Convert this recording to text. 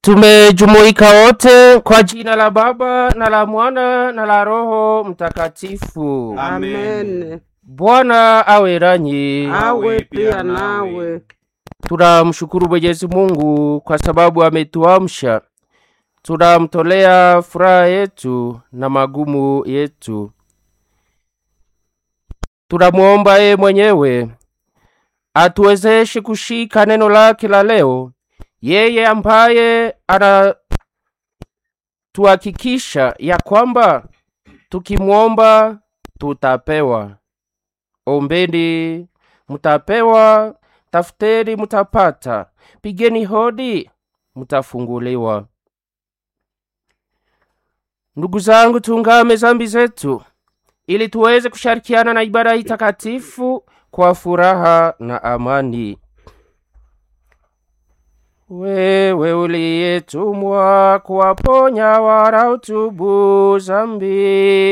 Tumejumuika wote kwa jina la Baba na la Mwana na la Roho Mtakatifu. Amen. Bwana awe nanyi. Awe pia nawe. Tunamshukuru Mwenyezi Mungu kwa sababu ametuamsha. Tunamtolea furaha yetu na magumu yetu. Tunamwomba yeye mwenyewe atuwezeshe kushika neno lake la leo, yeye ambaye anatuhakikisha ya kwamba tukimwomba tutapewa. Ombeni mutapewa, tafuteni mutapata, pigeni hodi mutafunguliwa. Ndugu zangu, tungame zambi zetu ili tuweze kushirikiana na ibada hii takatifu kwa furaha na amani. Wewe uliyetumwa kuwaponya wanaotubu zambi